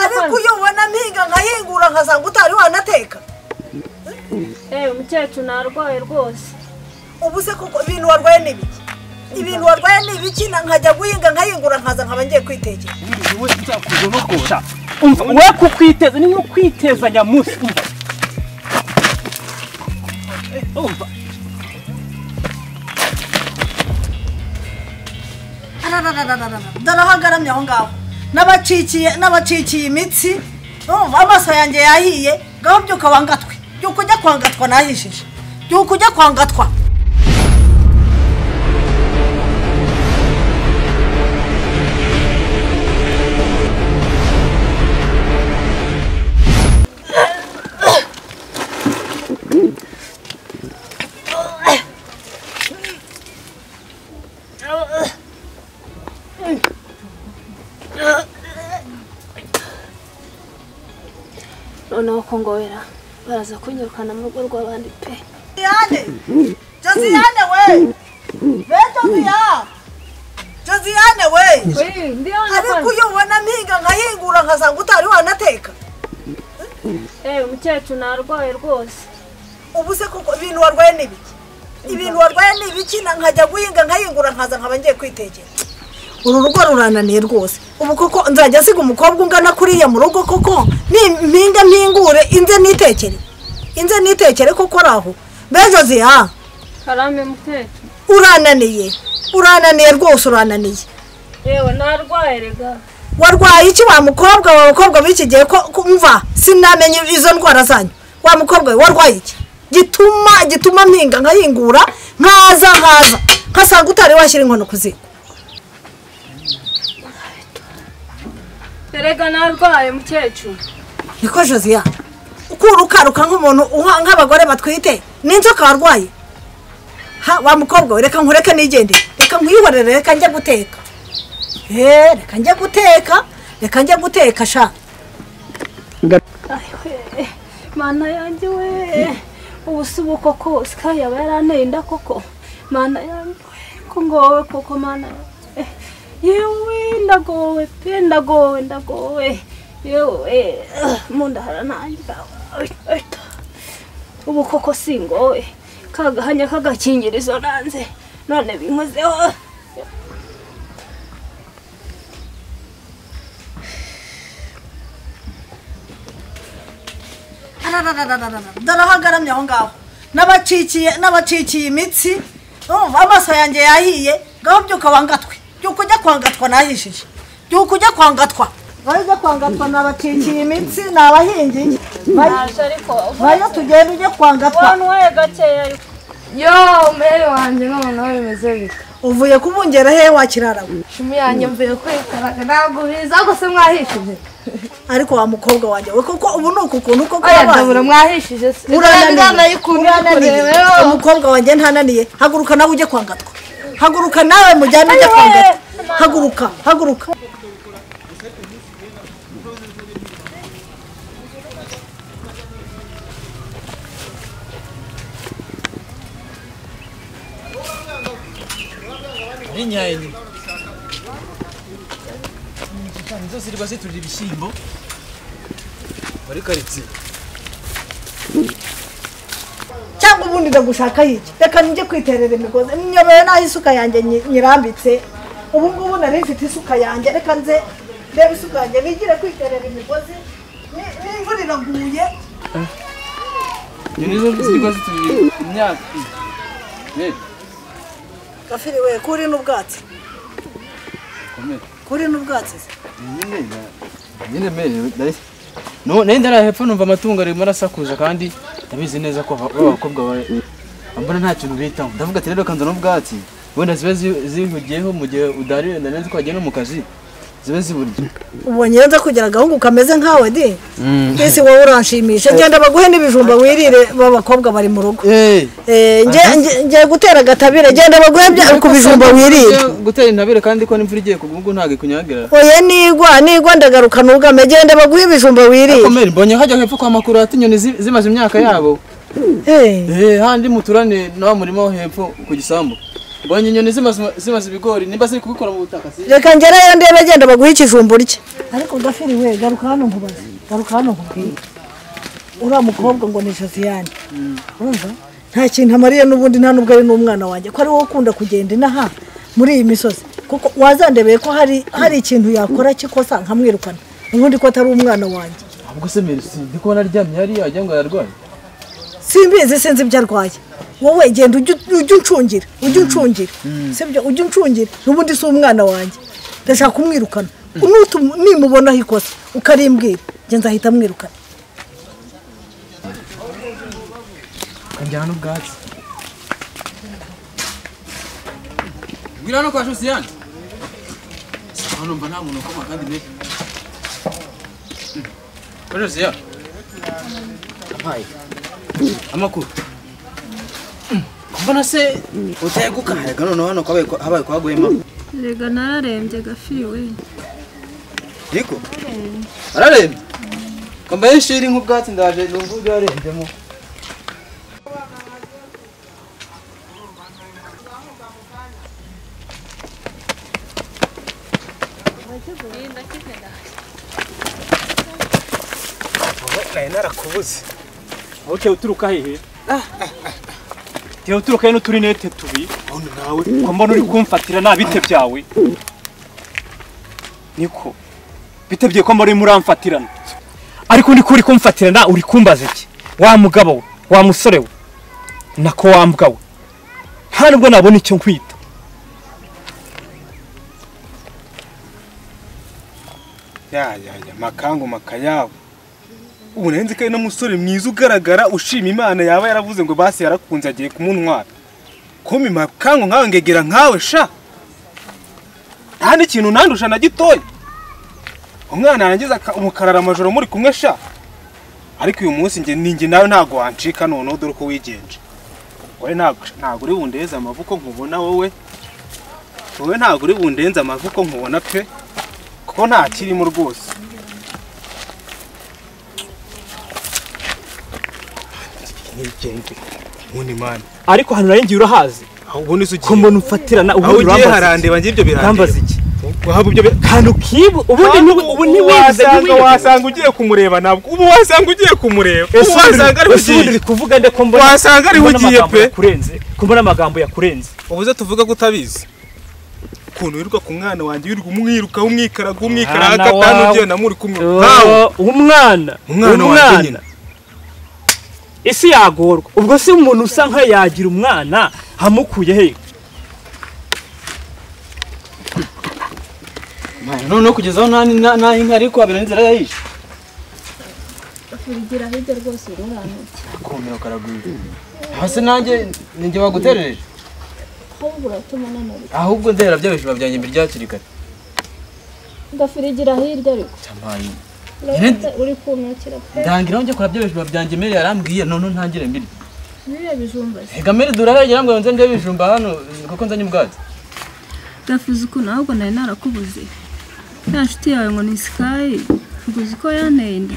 ariko iyo ubona mpiga nkahingura nkasanga utari wanateka eee umukecuru narwaye rwose ubu se kuko ibintu warwaye ni ibiki ibintu warwaye ni ibiki na nkajya guhinga nkahingura nkaza nkaba ngiye kwitekera ubundi wese nzakujorogosha umva we kukwiteza ni nko kwiteza nyamunsi umva umva darahagaramye aho ngaho n'abacikiye n'abacikiye imitsi urumva amaso yanjye yahiye ngaho byuka wangatwe byuka ujya kwangatwa nahishije byuka ujya kwangatwa noneho kongobera baraza kunyirukana mu rugo rw'abandi pe josiyane josiyane we be josiya josiyane we ariko iyo ubona mpiga nkahingura nkasanga utari wanateka eee umukecuru narwaye rwose ubu se kuko ibintu warwaye ni ibiki ibintu warwaye ni ibiki na nkajya guhinga nkahingura nkaza nkaba ngiye kwitegera uru rugo rurananiye rwose ubu koko nzajya nsiga umukobwa ungana kuriya mu rugo koko mpinga mpingure inze nitekere inze nitekere koko araho bejo ziha karame mukecuru urananiye urananiye rwose urananiye yewe narwaye rega warwaye iki wa mukobwa wa mukobwa w'iki gihe ko kumva sinamenye izo ndwara zanyu wa mukobwa we warwaye iki gituma gituma mpinga nkahingura nkaza nkaza nkasanga utari washyira inkono ku ziko erega narwaye mukecuru niko josiya ukura ukaruka nk'umuntu uha- nk'abagore batwite n'inzoka warwaye ha wa mukobwa we reka nkureke nigendere reka nkwihorere reka njye guteka eee reka njye guteka reka njye guteka sha ayiwe mana yanjye we ubu si ubu koko sikayi yaba yaranteye inda koko mana yanjye we ko ngowe koko mana yanjye yewe ndagowe pe ndagowe ndagowe yewe mu nda haranangira ubu koko si ngowe kagahanya k'agakingirizo nanze none binkozeho darahagaramye aho ngaho n'abacikiye n'abacikiye imitsi urumva amaso yanjye yahiye ngaho byuka wangatwe byuka ujya kwangatwa nahishije byuka ujya kwangatwa ngaho ujya kwangatwa ni abacikiye imitsi ni abahingi naje ariko bayo tugenda ujye kwangatwa wantu we gakeya ariko yo umwere wanjye none aho bimeze bika uvuye kubungera he wakirara we shumi yanjye mvuye kwikaraga ntabwo biza gusa mwahishije ariko wa mukobwa wanjye we koko ubu ni uku kuntu koko oya wabaye. ndabura mwahishije urananiye ukuntu urananiye umukobwa wanjye ntananiye haguruka nawe ujye kwangatwa haguruka nawe mujyane ujye kwangatwa haguruka haguruka binyaye nyine cyane zose riba ziturira ibishyimbo muri karitsiye cyangwa ubundi ndagushaka hiki reka njye kwiterera imigozi nyobewe n'aho isuka yanjye nyi- nyirambitse ubu ngubu nari mfite isuka yanjye reka nze ndebe isuka yanjye nigire kwiterera imigozi Ni- n'imvura iraguye izo nizo ziba ziturira imyaka rero gafiri we kuri n'ubwatsi komera kuri n'ubwatsi se. nyine merewe nari ndara hepfo numva amatungo arimo arasakuza kandi ndabizi neza ko aba- b'abakobwa ba- mbona nta kintu bitaho ndavuga ati rero kanzana n'ubwatsi wenda ziba zi- zihugiyeho mu gihe udari wenda neza ko wagiye no mu kazi zibe ziburya ubonye nza kugira agahungu kameze nkawe di mbese wowe uranshimisha genda baguhe n'ibijumba wirire b'abakobwa bari mu rugo eee Eh, nge- nge- ngiye gutera agatabire genda baguhe bya- ku bijumba wirire gutera intabire kandi ko n'imvura igiye kugwa ubwo ntabwo ikunyagira oya nigwa nigwa ndagaruka ntugame genda baguhe ibijumba wirire komera mbonye hajya hepfo kwa makuru hati inyoni zi- zimaze imyaka yabo Eh, eee handi muturane na wa murima wo hepfo ku gisambu mbonye inyoni zimaze zimaze ibigori nimba ziri kubikora mu butaka si reka ngerayo ndebe genda baguhe ikijumbu rye ariko gafiri we garuka hano nkubaze garuka hano nkubwire uriya mukobwa ngo ni josiane urumva nta kintu amariye n'ubundi nta n'ubwo ari n'umwana wanjye ko ari wowe ukunda kugenda inaha muri iyi misozi kuko wazandebeye ko hari hari ikintu yakora kikosa nkamwirukana ubundi ko atari umwana wanjye ahubwo se merisi ndi kubona aryamye hariya wagira ngo yararwaye simbizi sinzi ibyo arwaye wowe genda ujye ujye uncungira ujye uncungira sibyo ujye uncungira n'ubundi si umwana wanjye ndashaka kumwirukana Nutu- nimubonaho ikosa ukarimbwira njye nzahita mwirukana akajyana n'ubwatsi bwira no kwa josiyane hano mba nta muntu ukoma kandi mbe kwa josiyane ampaye amakuru mbona se utaye gukahaga noneho hano kwabaye kwa- habaye kwaguyemo rega nararembye gafiriwe ariko ararembye kambaye ishiri nk'ubwatsi ndaje numva ubwo yarembemo nari narakubuze aho uciye uturuka hehe uciye uturuka he n'uturinete tubiri nawe ko mbona uri kumfatira nta bite byawe niko bitebye ko muri muramfatirana ariko niko uri kumfatirana uri kumbaza iki wa mugabo we wa musore we nako wa mbwa we nta nubwo nabona icyo nkwita ya ya ya makangu makayabo ubu nari nzi ko ari n'umusore mwiza ugaragara ushima imana yaba yaravuze ngo basi yarakunze agiye kumuntwara kumpa makangu nkawe ngegera nkawe sha nta n'ikintu nandusha na gitoya umwana yangiza aka- umukarara amajoro muri kumwe sha ariko uyu munsi njye ninjye nawe ntabwo wancika noneho dore uko wigenje wowe ntabwo ntabwo uri bundeze amavu ko nkubona wowe wowe ntabwo uri bundenze amavu ko nkubona pe kuko nta kirimo rwose ubundi mani ariko hano nari ngiye urahazi ubundi se ko mbona umfatirana aho ubundi ugiye urambaza iki? harandeba njye ibyo urambaza birandeba iki wahaba ibyo bi- kandi ukibu ubundi Ntabwo ntubu- ubu ntiwibuze wasanga ntiwibuze. wasanga ugiye kumureba ntabwo ubu wasanga ugiye kumureba Ese ubu ubundi- wasanga ariho ese ubundi ugiye uri kuvuga nde ko mbona Wasanga ariho mbona ugiye amagambo pe. yakurenze ko mbona amagambo yakurenze ubuze tuvuga ko utabizi ukuntu wirirwa ku mwana wanjye wirirwa umwiruka umwikaraga umwikaraga Mwana gatanu wawe. ugiye na muri kumwe nkawe Oh, umwana Umwana wanjye nyine. isi yagorwa ubwo se umuntu usa nkayo yagira umwana hamukuye he noneho kugeza aho nta- nta- nta inka ariko habera n'inzira yahishe urigira hirya rwose ururambye kumira karagwira hasi nanjye ninjye baguterereje ahubwo uratuma unanura ahubwo ndera bya bijima byanjye mbere ryakiri kare gafirigira hirya ariko cyamaye urabona uri kumyakira pe ndangira njye kora bya bijima byanjye mbere yarambwiye none ntangire mbiri biriya bijumba se reka mbere duraragira ngo nze ndebe ibijumba hano eh, kuko nzanye ubwatsi gafize ukuntu ahubwo nari narakubuze ya nshuti yawe ngo ni sikayi uzi ko yanteye inda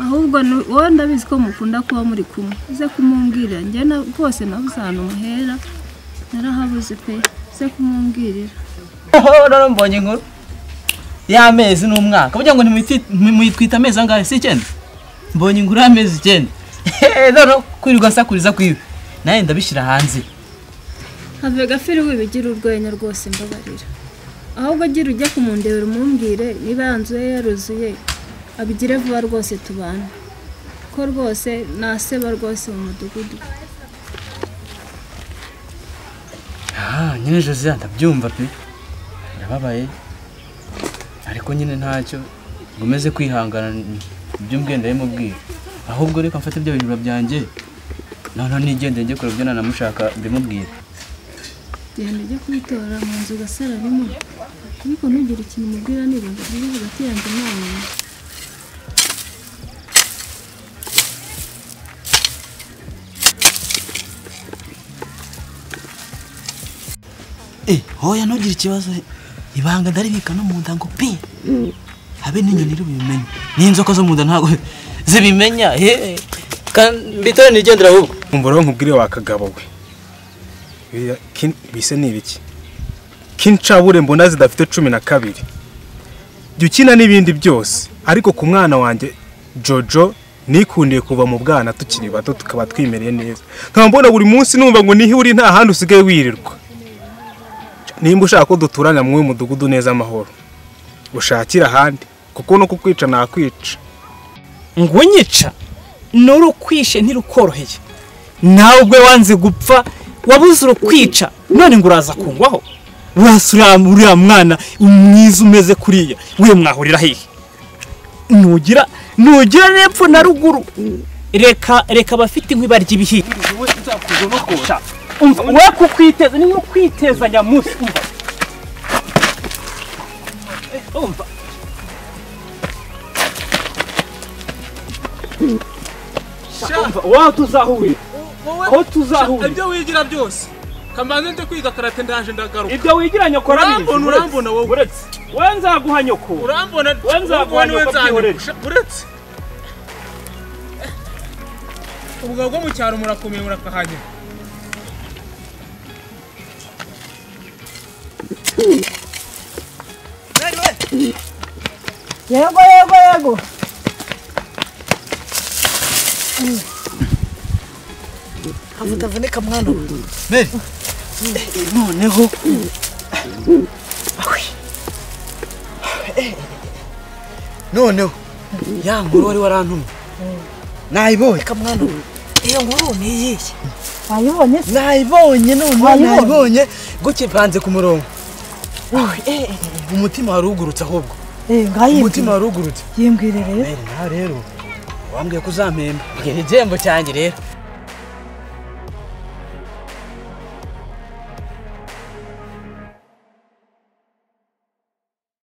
ahubwo ni- wowe ndabizi ko mukunda kuba muri kumwe uze kumumbwirira njye na- rwose nabuze ahantu muhera narahabuze pe uze kumumbwirira rero mbonye inkuru y'amezi n'umwaka burya ngo ntimwiti- muyitwita amezi angahe si icyenda mbonye inkuru y'amezi icyenda rero kwirirwa asakuriza kwiwe nawe ndabishyira hanze have gafiri wibigira urwenya rwose mbabarira ahubwo gira ujya kumundebera umumbwire niba yanzuye yaruzuye abigire vuba rwose tubana ko rwose naseba rwose mu mudugudu Ah, nyine Josiane ndabyumva pe ndababaye ariko nyine ntacyo ngomeze kwihangana ibyo mbwenda yamubwira ahubwo reka mfate ibyo bijura byanjye noneho nigendere njye kure ibyo nanamushaka mbimubwira genda ujya kubitora mu nzu ugasararimo ariko ntugire ikintu umubwira nirinda kuvuga hagati yanjye nawe Eh, hoya ntugire ikibazo ibanga ndaribika no mu nda ngo pi habe n'inyoni rubimenye n'inzoka zo mu nda ntabwo zibimenya he kandi mbitore nigendera ahubwo umva rero nkubwire wa kagabo we Biriya kin- bise ni ibiki kincabure mbona zidafite cumi na kabiri jya ukina n'ibindi byose ariko ku mwana wanjye jojo nikundiye kuva mu bwana tukiri bato tukaba twimereye neza nkaba mbona buri munsi numva ngo niho uri nta handi usigaye wirirwa nimba ushaka ko duturanya mu mudugudu neza amahoro ushakire ahandi kuko no kukwica nakwica ngo unyica n'urukwishe ntirukoroheye nawe ubwe wanze gupfa wabuze urukwica none ngo uraza kungwaho urasura uriya mwana mwiza umeze kuriya we mwahurira hehe nugira nugira n'epfo na ruguru reka reka abafite inkwi barya ibihiye umva we kukwiteza ni nko kwiteza nyamunsi umva umva umva waho tuzahurira aho tuzahurira ibyo wigira byose kamanzi ndi kwiga karate ndaje ndagaruka ibyo wigira nyoko arabizi urambona urambona wowe uretse we nzaguha nyoko urambona We nzaguha wowe nyoko nzanyura. byihorere. Sha- uretse ubugabo bwo mu cyaro murakomeye murakahagera yego yego yego havuga avunika mwana we noneho noneho ya nkuru wari warantumye nayibonye reka mwana we iyo nkuru ni iyihe wayibonye se nayibonye noneho Wayibonye? nayibonye gutya mvanze ku murongo umutima wari ugurutse ahubwo eh ngayibwi umutima wari ugurutse yimbwire rero nawe rero wambwiye ko uzampemba mbwira igihembo cyanjye rero